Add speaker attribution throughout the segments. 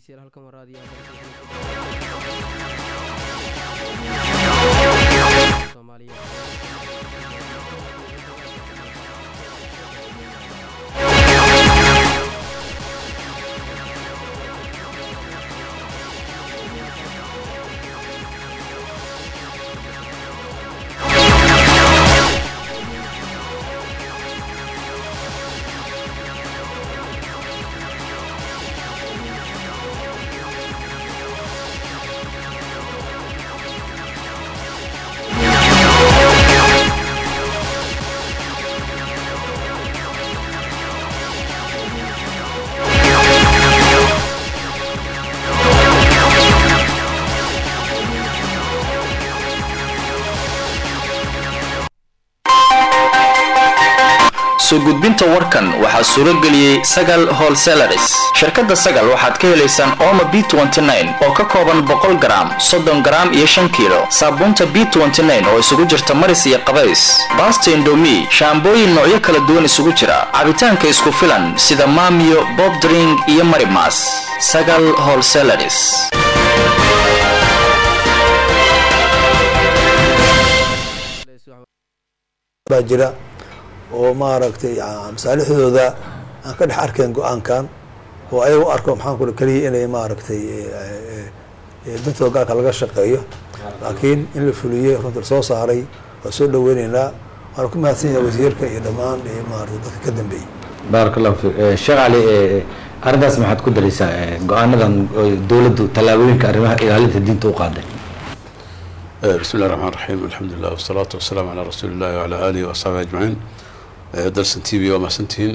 Speaker 1: dhegeystayaal halkan waa raadiyaha soomaaliya
Speaker 2: soo gudbinta warkan waxaa suuro geliyey sagal holselaris shirkadda sagal waxaad ka helaysaan ooma b oo ka kooban boqol garaam soddon garaam iyo shan kiilo saabuunta b oo isugu jirta maris iyo qabays baasta indomi shaambooyin noocyo kala duwan isugu jira cabitaanka isku filan sida maamiyo bobdring iyo marimas sagal holselaris
Speaker 3: baa jira oo maaragtay masaalixdooda aan ka dhex arkayn go-aankan oo ayaga u arko maxaan kula keliya inay maaragtay bintooda gaalka laga shaqeeyo laakiin in la fuliyey runta lasoo saaray waa soo dhaweyneynaa waana ku mahadsan yahay wasiirka iyo dhammaan maarata dadka ka dambeeyey
Speaker 4: baaraka allahu fiik sheekh cali arrintaas maxaad ku daraysaa go-aanadan dowladdu tallaabooyinka arrimaha ilaalinta diinta u qaaday
Speaker 5: بسم الله الرحمن الرحيم الحمد لله والصلاة والسلام على رسول الله وعلى آله وأصحابه أجمعين درسن تي في وما سنتين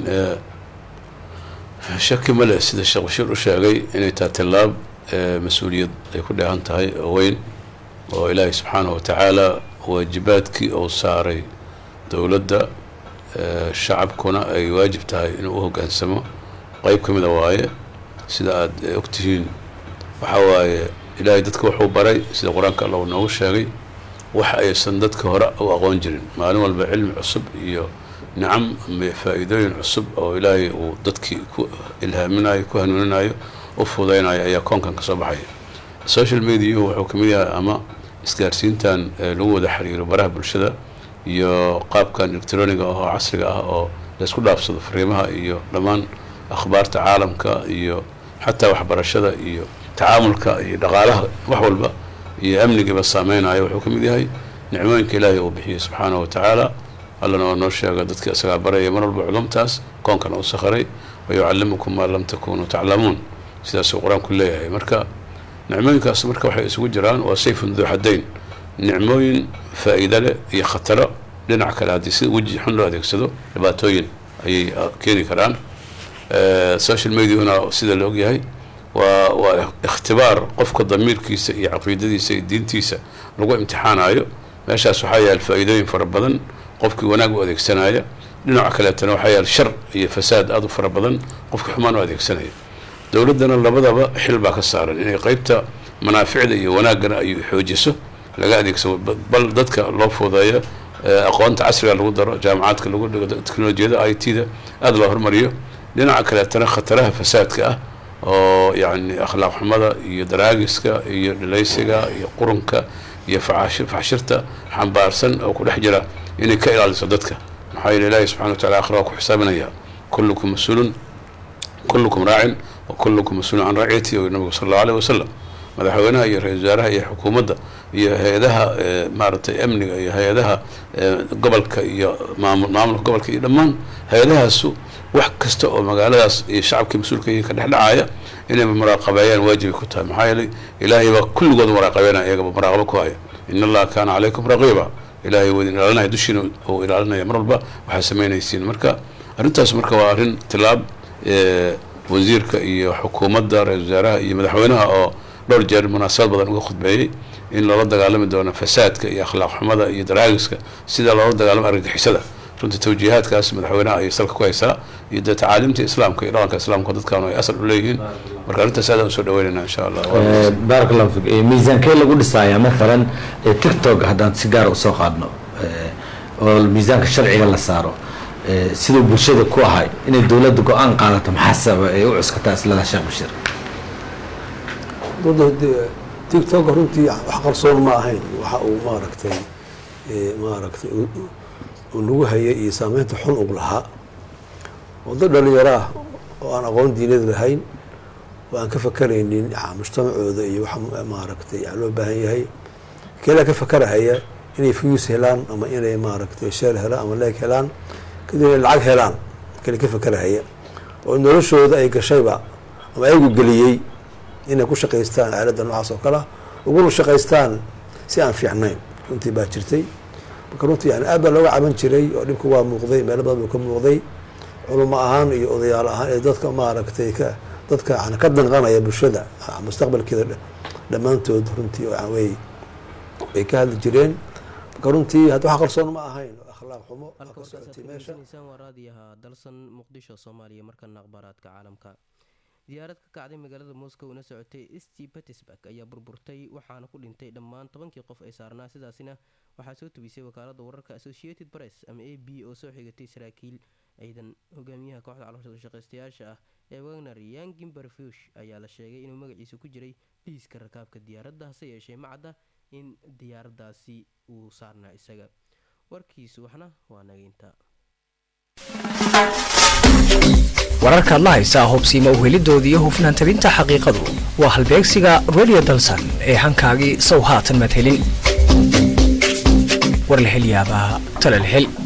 Speaker 5: شك ملأ سيد الشيخ بشير وشاقي إن تاتلاب مسؤولية يكون لها انتهي وين وإلهي سبحانه وتعالى واجباتك أو ساري دولة الشعب كنا أي واجب تهي إنه هو كان سما قيب كم دواية سيدا أكتهين وحواي ilaahay dadka wuxuu baray sida qur-aanka alla uu noogu sheegay wax aysan dadka hore u aqoon jirin maalin walba cilmi cusub iyo nicam ama faa-iidooyin cusub oo ilaahay uu dadkii ku ilhaaminayo ku hanuuninayo u fudaynayo ayaa koonkan kasoo baxaya social mediahu wuxuu kamid yahay ama isgaarsiintan lagu wada xiriiro baraha bulshada iyo qaabkan electroniga ah oo casriga ah oo laysku dhaafsado fariimaha iyo dhammaan akhbaarta caalamka iyo xataa waxbarashada iyo tacaamulka iyo dhaqaalaha wax walba iyo amnigiiba saameynayo wuxuu ka mid yahay nicmooyinka ilaahay uu bixiyey subxaanahu wa tacaala allana waa noo sheega dadka isagaa baraya mar walba culumtaas koonkana u sakharay wayucallimukum maa lam takunuu taclamuun sidaasuu qur-aanku leeyahay marka nicmooyinkaas marka waxay isugu jiraan waa sayfun duu xadayn nicmooyin faa-iida leh iyo khataro dhinac kale haddii sida weji xun loo adeegsado dhibaatooyin ayay keeni karaan social mediahuna sida la ogyahay waa waa ikhtibaar qofka damiirkiisa iyo caqiidadiisa iyo diintiisa lagu imtixaanayo meeshaas waxaa yaal faa-iidooyin fara badan qofkii wanaag u adeegsanaya dhinaca kaleetana waxaa yaal shar iyo fasaad aada u fara badan qofkii xumaan u adeegsanaya dowladdana labadaba xil baa ka saaran inay qeybta manaaficda iyo wanaaggana ay xoojiso laga adeegsado bal dadka loo fuudeeyo aqoonta casriga lagu daro jaamacaadka lagu dhigo teknolojiyada i t da aada loo hormariyo dhinaca kaleetana khataraha fasaadka ah oo yacni akhlaaq xumada iyo daraagiska iyo dhilaysiga iyo qurunka iyo facash faxshirta xambaarsan oo ku dhex jira inay ka ilaaliso dadka maxaa yeele ilaahi subxana wa tacala akhira waa ku xisaaminaya kullukum mas-uulun kullukum raacin wa kullukum mas-uulun can raaciyati o nabigu sala allahu alayh wasalam madaxweynaha iyo ra-isul wasaaraha iyo xukuumadda iyo hay-adaha maaragtay amniga iyo hay-adaha gobolka iyo maamul maamulka gobolka iyo dhammaan hay-adahaasu wax kasta oo magaaladaas iyo shacabkii mas-uulka yihiin ka dhexdhacaya inay muraaqabeeyaan waajibay ku tahay maxaa yeelay ilaahay baa kulligood muraaqabeynaya iyagaba muraaqabo ku haya in allaha kaana calaykum raqiiba ilaahay waa idin ilaalinaya dushiina uu ilaalinaya mar walba waxaa samaynaysiin marka arrintaas marka waa arrin tilaab wasiirka iyo xukuumadda ra-isul wasaaraha iyo madaxweynaha oo dhowr jeer munaasabad badan uga khudbeeyey in loola dagaalami doono fasaadka iyo akhlaaq xumada iyo daraagiska sida loola dagaalamo argagixisada runtii tawjiihaadkaas madaxweynaha ayay salka ku haysaa iyo dee tacaaliimta islaamka iyo dhaqanka islaamka dadkan ay asal u leeyihiin marka arrintaas aadaan usoo dhaweynayna insha allah
Speaker 4: baarak allahu fiik miisaankee lagu dhisaaya mathalan tiktok haddaan si gaara usoo qaadno oo miisaanka sharciga la saaro siduu bulshada ku ahay inay dowladda go-aan qaadato maxaa sababa ay u cuskataa islada sheekh bashiir
Speaker 3: dada de- tiktok runtii wax qarsoon ma ahayn waxa uu maaragtay eh, maaragtay uu- uu- uu nagu hayay iyo saameynta xun ug lahaa oo dad dhalinyaro ah oo aan aqoon diineed lahayn oo aan ka fakaraynin ah, mujtamacooda iyo waxa ma- maaragtay ah, loo baahan yahay keelaa ka fakarahaya inay fuyus helaan ama inay maaragtay sheel helaan ama leeg helaan kadib inay lacag helaan kale ka fakarahaya oo noloshooda ay gashayba ama ayagu geliyey inay ku shaqaystaan aaladda noocaas oo kale ah uguna shaqaystaan si aan fiicnayn runtii baa jirtay marka runtii yani aad baa looga caban jiray oo dhibka waa muuqday meelo badan buu ka muuqday culamo ahaan iyo odayaal ahaan ee dadka maaragtay ka dadka yani ka danqanaya bulshada ah, mustaqbalkeeda dha- dhammaantood runtii oo way way ka hadli jireen marka runtii hadda wax qarsoon ma ahayn oo akhlaaq xumo waa
Speaker 1: halka
Speaker 3: ka
Speaker 1: warkaas aad
Speaker 3: socotay
Speaker 1: ka
Speaker 3: meesha
Speaker 1: dhegeysanaysaan waa raadiyaha dalsan muqdisho soomaaliya markana akhbaaraadka caalamka diyaarad ka kacday magaalada moscow una socotay st petersburg ayaa burburtay waxaana ku dhintay dhammaan tobankii qof ay saarnaa sidaasina waxaa soo tubisay wakaalada wararka associated press ama a b oo soo xigatay saraakiil ciidan hogaamiyaha kooxda caloosha shaqaystayaasha ah ee wagner yangin barfush ayaa la sheegay inuu magaciisa ku jiray liiska rakaabka diyaaradda hase yeeshee macadda in diyaaradaasi uu saarnaa isaga warkiisu waxna waa nageynta
Speaker 6: wararkaad la haysaa hubsiima uhelidooda iyo hufnaan tabinta xaqiiqadu waa halbeegsiga radio dalsan ee hankaagii sow haatan madhelin war la hel yaabaa tala la hel